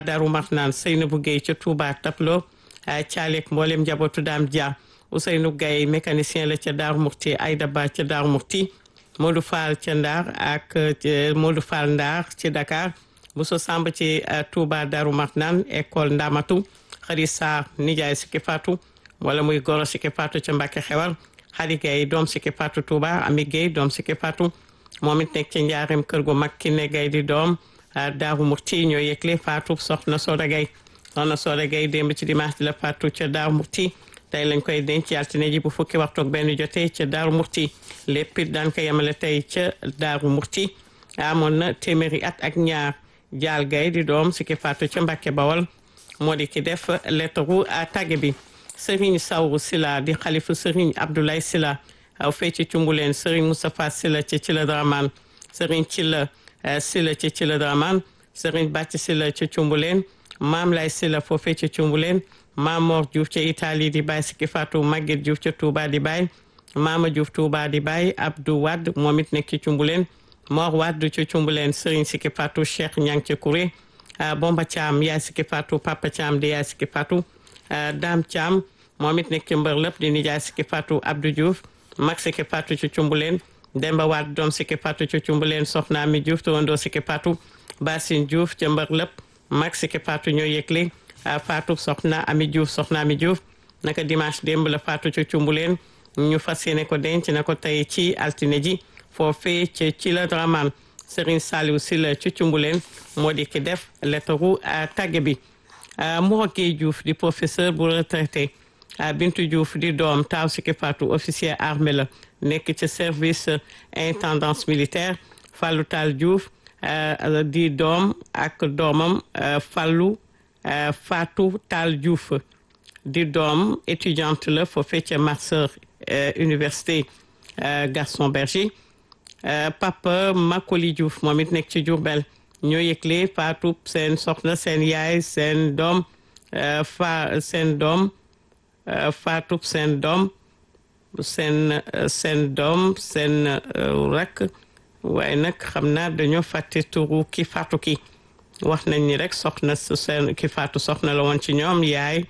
Daaru Marnaan Seynabou Gueye ca Touba Taplo Thialek mboolem njabootu Daam Dia Ousseynou Gaye mécanicien la ca Daaru Murti Aïda Ba ca Daaru Murti Modou Fall ca Ndar ak Modou Fall Ndar ci Dakar Bousso Samb ci Touba Daaru Marnaan école Ndamatu Xari Sarr nijaay Siki Fatou wala muy goro Siki Fatou ca Mbàkke Xewar Xadi Gaye doom Siki Fatou Touba Ami Gaye doom Siki Fatou moom it nekk ci njaareem kër gu mag ki ne Gaye di doom Daaru Murti ñoo yëgle Fatou soxna Soda Gaye soxna Soda Gaye démb ci dimanche di la Fatou ca Daaru Murti tey lañ koy denc ci altine ji bu fukki waxtu ak benn jotee ca Daaru Murti lépp it daan ko yemale tey ca Daaru Murti amoon na téeméeri at ak ñaar jaal gay di doom Siki Fatou ca Mbàkke Bawol moo di ki def lettaru tàgge bi Serigne Sawru Sila di xalifu Serigne Abdoulaye Sila aw fee ci cumbuleen Serigne Moustapha Sila ci ci la Draman Serigne Cilla Sila ci ci la Draman Serigne Bàcc Sila ci cumbuleen Maam Lay Sila foofee ci cumbuleen Maam Mor Diouf ca Italie di baay Siki Fatou Maguette Diouf ca Touba di baay Mama Diouf Touba di baay Abdou Wade moom it nekk ci cumbuleen Mor Wade ci cumbuleen Serigne Siki Fatou Cheikh Ñang ci Kouré Bomba Thiam yaay Siki Fatou Papa Thiam di yaay Siki Fatou Dame Thiam moom it nekk ci mbër lépp di nijaay Siki Fatou Abdou Diouf mag Siki Fatou ci cumbuleen Demba Wade doom Siki Fatou ci cumbuleen Soxna Ami Diouf tawandoo Siki Fatou Basine Diouf ca mbër lépp mag Siki Fatou ñoo yëgle Fatou Soxna Ami Diouf Soxna Ami Diouf naka dimanche démb la Fatou ci cumbuleen ñu fas yéene ko denc na ko tey ci altine ji foofee ci ci la Draman Serigne Saliou Sylla ci cumbuleen moo di ki def lettaru tàgge bi Mor Gueye Diouf di professeur bu retraité Bintu Diouf di doom taaw Siki Fatou officier armée la nekk ci service intendance militaire Fallou Tall Diouf di doom ak doomam Fallou Fatou Tall Diouf di doom étudiante la foofee ca master université Gaston Berger Papa Makoli Diouf moom it nekk ci Diourbel ñoo yëgle Fatou seen soxna seen yaay seen doom fa seen doom Fatou seen doom seen seen doom seen rakk waaye nag xam naa dañoo fàtte turu ki Fatou ki wax nañ ni rek soxna seen ki Fatou soxna la woon ci ñoom yaay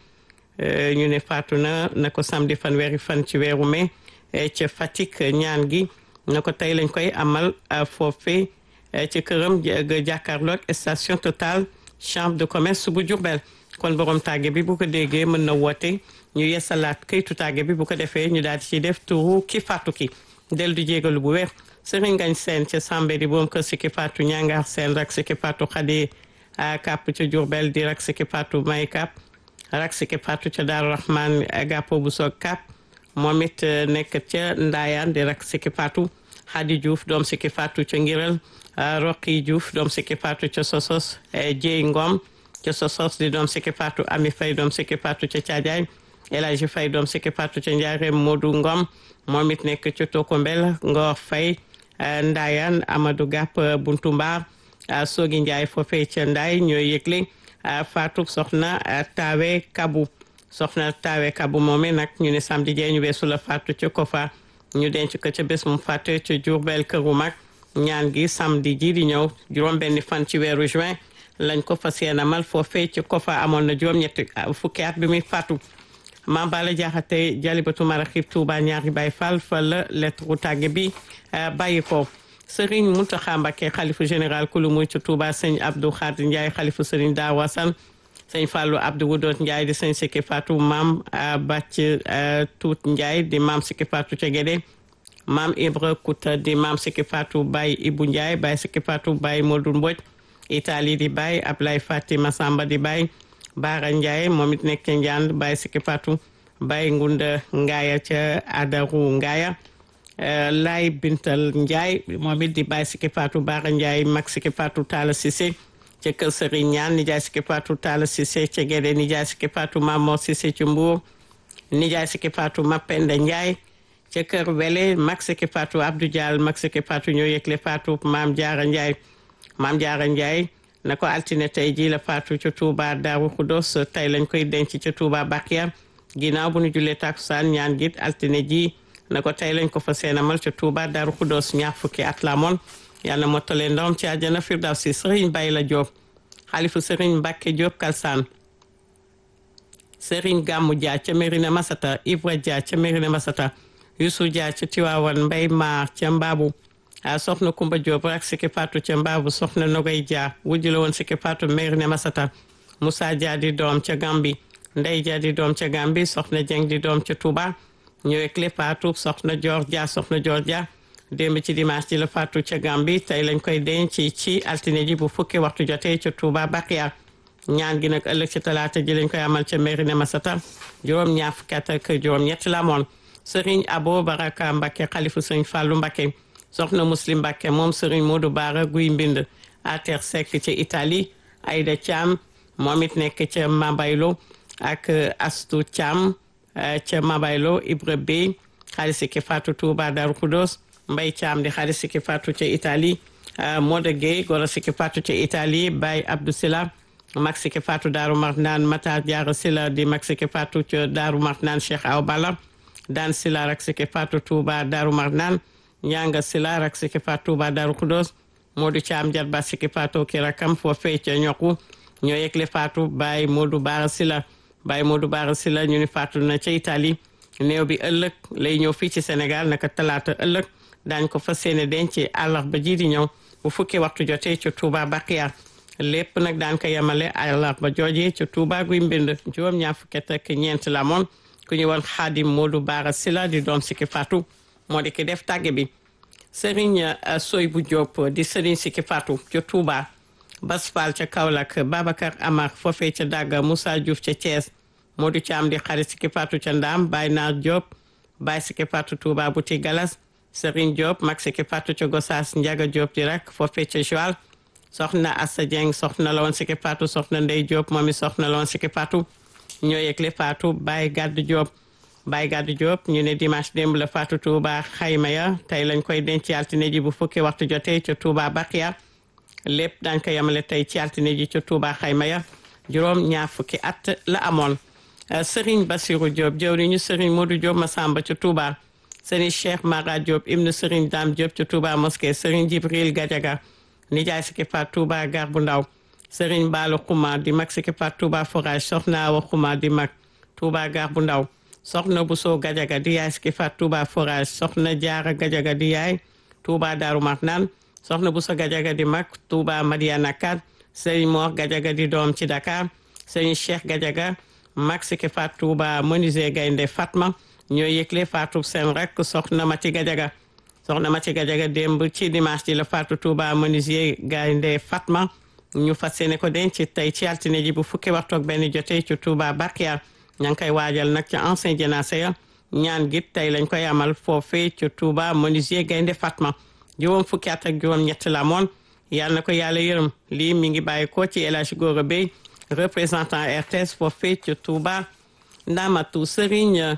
ñu ne Fatou na na ko samedi fanweeri fan ci weeru mai ca Fatick ñaan gi na ko tey lañ koy amal foofee ci këram jàkkaarloog station Total chambre de commerce bu Diourbel kon borom tàgge bi bu ko déggee mën na woote ñu yeesalaat këytu tàgge bi bu ko defee ñu daal di ci def turu ki Fatou ki del du jégalu bu wér Serigne Ngagne Sène ca Sambé di boom kër Siki Fatou ñangaar seen rak Siki Fatou xadi kàpp ca Diourbel di rak Siki Fatou may kàpp rak Siki Fatou ca Daaru Rahman gàppo bu soog kàpp moom it nekk ca Ndaayaan di rak Siki Fatou Xadi Diouf doom Siki Fatou ca Ngiral Roqi Diouf doom Siki Fatou ca Sosos Jéy Ngom ca Sosos di doom Siki Fatou Ami Fay doom Siki Fatou ca Caajaay El Hadji Fay doom Siki Fatou ca Njaareem Modou Ngom moom it nekk ca Tokombel Ngor Fay Ndaayaan Amadou Gàpp Buntu Mbaar Soogi Njaay foofee ca Ndaay ñooy yëgle Fatou soxna Tawe Kabu soxna Tawe Kabu moomee nag ñu ne samedi jee ñu weesu la Fatou ca Kofa ñu denc ko ca bés mu fàtte ca Diourbel këru mag ñaan gi samedi ji di ñëw juróom benni fan ci weeru juin lañ ko fas yéene amal foofee ci Kofa amoon na juróom ñetti fukki at bi muy fàttu Mame Balla Diakhaté Jalibatu Maraxib Touba ñaari Baay Fall fa la lettre tàgge bi bàyyi ko Serigne Mountakha Mbacké xalifu général kulu muy ci Touba sëñ Abdou Khadir Ndiaye xalifu Serigne Dawa San sëñ Fallou Abdou Wudot Ndiaye di sëñ Siki Fatou maam Bàcc Tuut Ndiaye di maam Siki Fatou ca Gédé maam Ibra Kouta di maam Siki Fatou Baye Ibou Ndiaye Baye Siki Fatou Baye Modou Mbodj Italie di Baye Ablaye Fatima Samba di Baye Baara Ndiaye moom it nekk ca Njand Baye Siki Fatou Baye Ngunda Ngaaya ca Adaru Ngaaya Laay Bintal Ndiaye moom it di Baye Siki Fatou Baara Ndiaye mag Siki Fatou Talla Cissé ca kër Serigne Ñaan nijaay Siki Fatou Talla Cissé ca Gédé nijaay Siki Fatou Mamor Cissé ci Mbour nijaay Siki Fatou Mapenda Ndiaye ca kër Wele mag Siki Fatou Abdou Diall mag Siki Fatou ñoo yëgle Fatou Maam Jaara Ndiaye Maam Jaara Ndiaye na ko altine tey jii la Fatou ca Touba Daaru Xudos tey lañ koy denc ca Touba Bakia ginnaaw bu ñu jullee takusaan ñaan git altine ji na ko tey lañ ko fa seenamal ca Touba Daaru Xudos ñaar fukki at la moon yàlla mottale ndawam ci àjjana firdawsi sëriñ Bay la Jóob xalifu sëriñ Mbacke Diop Kalsaan sëriñ Gammu Dia ca Mérina Masata Ibra Dia ca Mérina Masata Youssou Dia ca Tiwaawan Mbay Maar ca Mbaabu a soxna Kumba Diop ak Siki Fatou ca Mbaabu soxna Nogay Dia wujju la woon Siki Fatou Mérina Masata Moussa Dia di doom ca Gambi Ndey Dia di doom ca Gambi soxna Jeng di doom ca Touba ñëwee clé Fatou soxna Dior Dia soxna Dior Dia démb ci dimanche ji la Fatou ca Gambi tey lañ koy denc ci altine ji bu fukki waxtu jotee ca Touba Bakiya ñaan gi nag ëllëg ci talaata ji lañ koy amal ca Mérina Masata juróom ñaar fukki at ak juróom ñett la moon Serigne Abo Baraka Mbacke xalifu Serigne Fallou Mbacke soxna Muslim Mbacke moom Serigne Modou Bara Guy Mbind Ater Seck ca Italie Aïda Thiam moom it nekk ca Mabaylo ak Astou Thiam ca Mabaylo Ibra Bey xaalis ki Fatou Touba Darou Khoudoss Mbay Thiam di xaalis ki Fatou ca Italie Moda Gueye goro siki Fatou ca Italie Baye Abdou Sila mag siki Fatou Daaru Marnaan Matar Diarra Sila di mag siki Fatou ca Daaru Marnaan Cheikh Aw Bala daan Sila rak siki Fatou Touba Daaru Marnaan Ñanga Sila rak siki Fatou Touba Daaru Khoudoss Modou Thiam Jarba siki Fatou ki rakam foofee ca ñoku ñoo yegle Fatou Baye Modou Bara Sila Baye Modou Bara Sila ñu ni Fatou na ca Italie néew bi ëllëg lay ñëw fii ci Sénégal naka talaata ëllëg daañ ko fas yéene denc àllarba ji di ñëw bu fukki waxtu jotee ca Touba Bakiya lépp nag daan ko yemale àllarba joojee ca Touba guy mbind juróom ñaar fukki at ak ñeent la moon ku ñu woon Xaadim Modou Bara Sila di doom Siki Fatou moo di ki def tàgge bi Serigne Soy bu Diop di Serigne Siki Fatou ca Touba Bas Fall ca Kaolack Babacar Amar foofee ca Dagga Moussa Diouf ca Thiès Modou Thiam di xarit Siki Fatou ca Ndaam Baye Naar Diop Baye Siki Fatou Touba Bouti Galas Serigne Diop mag Siki Fatou ca Gossas Ndiaga Diop di rak foofee ca Joal soxna Assa Dieng soxna la woon Siki Fatou soxna Ndey Diop moom i soxna la woon Siki Fatou ñoo yegle Fatou Baye Gaddu Diop Baye Gaddu Diop ñu ne dimanche démb la Fatou Touba xayma ya tey lañ koy denc ci altine ji bu fukki waxtu jotee ca Touba Bakiya lépp dañ ko yemale tey ci altine ji ca Touba xayma ya juróom ñaar fukki at la amoon Serigne Bassirou Diop jëwriñu Serigne Modou Diop Massamba ca Touba Serigne Cheikh Mara Diop ibnu Serigne Dame Diop ca Touba mosquée Serigne Jibril Gadiaga nijaay Siki Fatou Touba gar bu ndaw Serigne Baalu Xuma di mag Siki Fatou Touba forage soxna Awa Xuma di mag Touba gar bu ndaw soxna Bousso Gadiaga di yaay Siki Fatou Touba forage soxna Jaara Gadiaga di yaay Touba Daaru Marnaan soxna Bousso Gadiaga di mag Touba Madiana Kat Serigne Mor Gadiaga di doom ci Dakar Serigne Cheikh Gadiaga mag Siki Fatou Touba menuisier Gaynde Fatma ñoo yëgle Fatou seen rek soxna Mati Gadiaga soxna Mati Gadiaga démb ci dimanche ji la Fatou Touba menuisier Gaynde Fatma ñu fas yéene ko denc tey ci altine ji bu fukki waxtu ak benn jotee ci Touba Bakiya ña ngi koy waajal nag ci ancien jénacé ya ñaan gi tey lañ koy amal foofee ci Touba menuisier Gaynde Fatma juróom fukki at ak juróom ñett la moon yàlla na ko yàlla yërëm lii mi ngi bàyyi ko ci El Hadj Gora Bey représentant RTS foofee ci Touba Ndamatu Serigne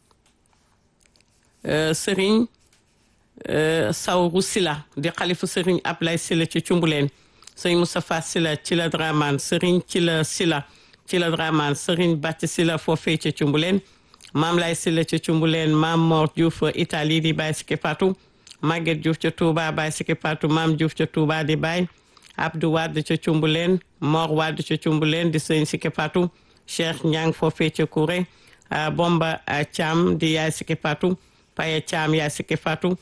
Serigne Sawru Sila di xalifu Serigne Ablaye Sila ci Cumbuleen Serigne Moustapha Sila ci la Draman Serigne ci la Sila ci la Draman Serigne Bàcc Sila foofee ci Cumbuleen Maam Lay Sila ci Cumbuleen Maam Mor Diouf Italie di Baye Siki Fatou Maguette Diouf ca Touba Baye Siki Fatou Maam Diouf ca Touba di Baye Abdou Wade ca Cumbuleen Mor Wade ca Cumbuleen di Serigne Siki Fatou Cheikh Ñang foofee ca Kouré Bomba Thiam di Yaay Siki Fatou Paye Thiam Yaay Siki Fatou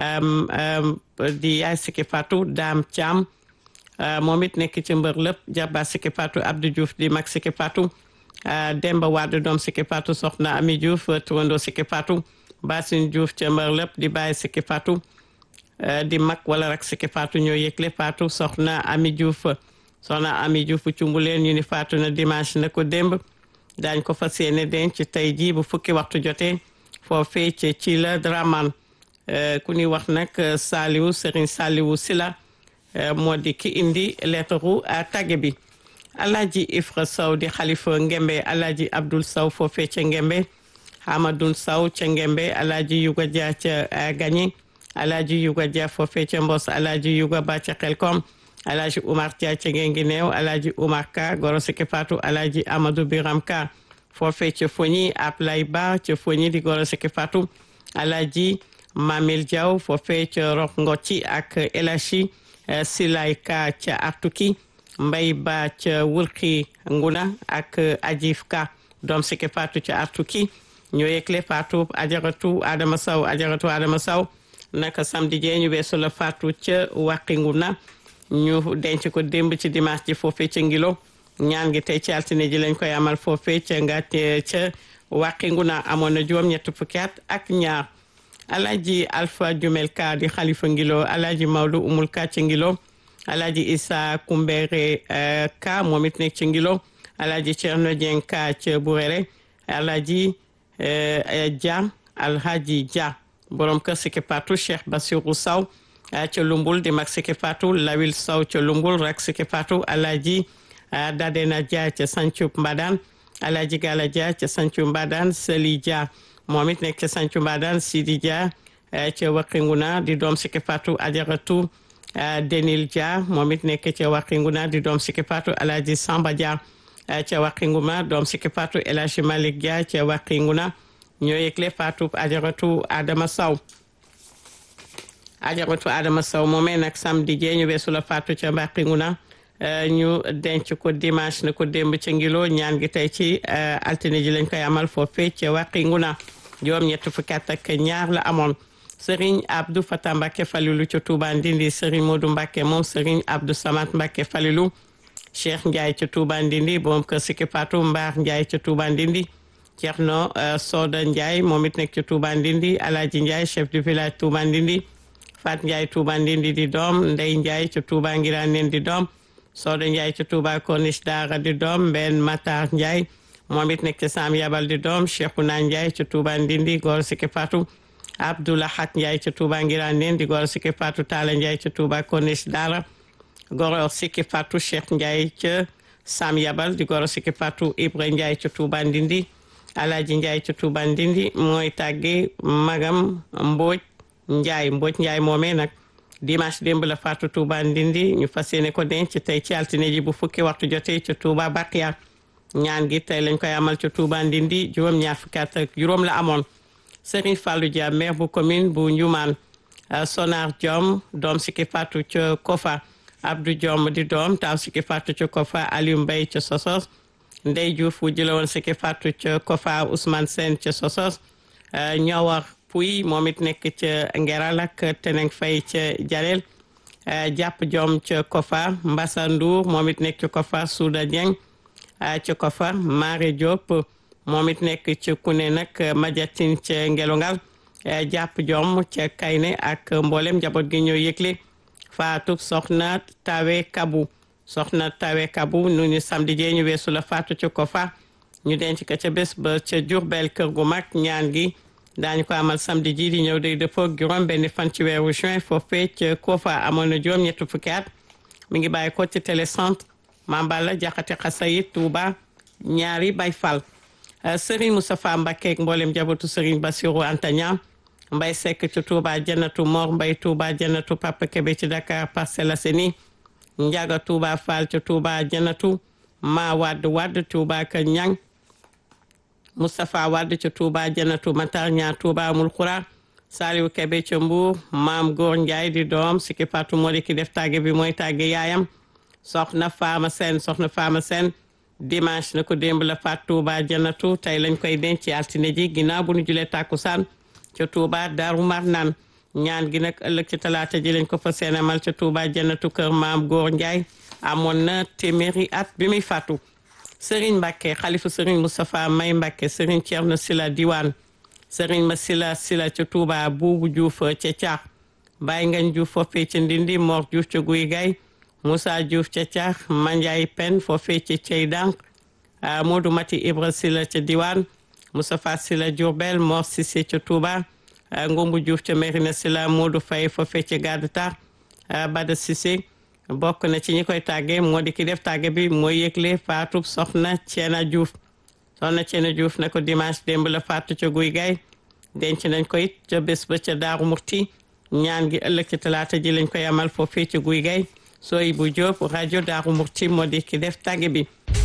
di Yaay Siki Fatou Dame Thiam moom it nekk ci mbër lépp Jabba Siki Fatou Abdou Diouf di mag Siki Fatou Demba Wade doom Siki Fatou soxna Ami Diouf turando Siki Fatou Basine Diouf ca mbër lépp di bàyyi Siki Fatou di mag wala rak Siki Fatou ñoo yëgle Fatou soxna Ami Diouf soxna Ami Diouf cumbuleen ñu ni Fatou na dimanche na ko démb daañ ko fas yéene denc tey jii bu fukki waxtu jotee foofee ci ci la Draman ku ñuy wax nag Saliou Serigne Saliou Sila moo di ki indi lettre tagge bi Alaaji Ifra Sow di xalifa Ngembe Alaaji Abdoul Sow foofee ca Ngembe Hamadoun Sow ca Ngembe Alaaji Yuga Dia ca Gagné Alaaji Yuga Dia foofee ca Mbos Alaaji Yuga Ba ca Xelkom Alaaji Oumar Dia ca Ngengineew Alaaji Oumar Ka Goro Siki Fatou Alaaji Amadou Biram Ka foofee ca Fogni Ablay Ba ca Fogni di Goro Siki Fatou Alaaji Mamil Diaw foofee ca Rox Ngocci ak Elachi Silay Ka ca Artuki mbay ba ca wulxi nguna ak ajif ka doom siki faatu ca artuki ñoo yëgle faatu ajaratu adama saw ajaratu adama saw naka samedi jee ñu weesu la faatu ca wàqi nguna ñu denc ko démb ci dimanche ji foofee ca ngilo ñaan gi tey ci altine ji lañ koy amal foofee ca nga ca wàqi nguna amoon na juróom ñett fukki at ak ñaar alaji alpha jumel ka di xalifa ngilo alaji mawlu umul ka ci ngilo alaji isa kumbere ka moom it nekk ci ngilo alaji cerno dieng ka ca burere alaji dia alhaji dia borom kër siki patu cheikh basiru saw ca lumbul di mag siki patu lawil saw ca lumbul rak siki patu alaji dadena dia ca sancu mbadan alaji gala dia ca sancu mbadan seli dia moom it nekk ca sancu mbadan sidi dia ca waqinguna di doom siki patu ajaratu denil dia moom it nekk ca waqinguna di doom siki patu alaji samba dia ca waqinguma doom siki patu elaji malik dia ca waqinguna ñoo yëgle faatu ajaratu adama saw ajaratu adama saw moomee nag samedi jee ñu weesu la faatu ca waqinguna ñu denc ko dimanche na ko démb ca ngilo ñaan gi tey ci altine ji lañ koy amal foofee ca waqinguna juróom ñett fukki at ak ñaar la amoon Serigne Abdou Fata Mbacke Falilu ca Touba Ndindi Serigne Modou Mbacke moom Serigne Abdou Samat Mbacke Falilu Cheikh Ndiaye ca Touba Ndindi borom kër Siki Patou Mbaar Ndiaye ca Touba Ndindi Thierno Soda Ndiaye moom it nekk ca Touba Ndindi Alaji Ndiaye chef du village Touba Ndindi Fat Ndiaye Touba Ndindi di doom Ndey Ndiaye ca Touba Ngiranen di doom Soda Ndiaye ca Touba Corniche Dara di doom Mbenn Matar Ndiaye moom it nekk ca Sam Yabal di doom Cheikhouna Ndiaye ca Touba Ndindi góor Siki Patou Abdoulahat Ndiaye ca Touba Ngiranen di góor Siki Patou Talla Ndiaye ca Touba Corniche Dara góor Siki Patou Cheikh Ndiaye ca Sam Yabal di góor Siki Patou Ibra Ndiaye ca Touba Ndindi Alaaji Ndiaye ca Touba Ndindi mooy tàgge magam Mbodj Ndiaye Mbodj Ndiaye moomee nag dimanche démb la faatu Touba Ndindi ñu fas yéene ko denc tey ci altine ji bu fukki waxtu jotee ca Touba Bakiya ñaan gi tey lañ koy amal ca Touba Ndindi juróom ñaar fukki at ak juróom la amoon Serigne Fallou Dia maire bu commune bu Ndioumane Sonar Diom doom Siki faatu ca Kofa Abdou Diom di doom taaw Siki faatu ca Kofa Aliou Mbaye ca Sosos Ndey Diouf wu jële woon Siki faatu ca Kofa Ousmane Sène ca Sosos ñowar puy moom it nekk ca Ngeral ak Teneng Fay ca Jalel jàpp Diom ca Kofa Mbassa Ndour moom it nekk ca Kofa Souda Dieng ca Kofa Mare Diop moom it nekk ca Kune nag Madiatine ca Ngelongal jàpp Diom ca Kayne ak mboolem njaboot gi ñoo yëgle faatu soxna Tawe Kabu soxna Tawe Kabu nu ñu samedi jee ñu weesu la faatu ca Kofa ñu denc ko ca bés ba ca Diourbel kër gu mag ñaan gi daañu ko amal samedi ji di ñëw day dëppoo juróom benn fan ci weeru juin foofee ca Kofa amoon na juróom ñetti fukki at mi ngi bàyyi ko ci télécentre Mambala Jaxate Xasayit Touba ñaari Bay Fall Serigne Moustapha Mbacké ak mboolem jabatu Serigne Bassirou Antagna Mbay Seck ci Touba Jannatu Mor Mbay Touba Jannatu Papa Kébé ci Dakar Parcelles Assainies Njaga Touba Fall ci Touba Jannatu Ma Wadd Wadd Touba ka Ñang Moustapha Wadd ci Touba Jannatu Matar Ñaa Touba Amul Xura Saliou Kébé ci Mbuur Maam Góor Njaay di doom Siki Fatou moo di ki def tàgge bi mooy tàgge yaayam soxna Faama Seen soxna Faama Seen dimanche na ko démb la faat Touba Jannatu tey lañ koy denc ci altine ji ginnaaw bu ñu julee tàkkusaan ca Touba Daaru Marnaan ñaan gi nag ëllëg ci talaata ji lañ ko fa seenamal ca Touba Jannatu kër maam Góor Njaay amoon na téeméeri at bi muy fàttu Serigne Mbacke xalifu Serigne Moustapha May Mbacke Serigne Thierno Sila Diwaan Serigne ma Sila Sila ca Touba Buubu Diouf ca Caax Baye Ngañ Diouf foofee ca Ndindi Mor Diouf ca Guy Gay Moussa Diouf ca Caax Mandiaye Pen foofee ca Cey Dank Modou Mati Ibra Sila ca Diwaan Moustapha Sila Diourbel Mor Cissé ca Touba Ngumbu Diouf ca Mérina Sila Modou Faye foofee ca Gadata Bada Cissé bokk na ci ñi koy tàgge moo di ki def tàgge bi mooy yëgle faatu soxna Ceena Diouf soxna Ceena Diouf na ko dimanche démb la faatu ca guy gaay denc nañ ko it ca bés ba ca Daaru Murti ñaan gi ëllëg ci talaata ji lañ koy amal foofee ca guy gaay sooy bu Jóob rajo Daaru Murti moo di ki def tàgge bi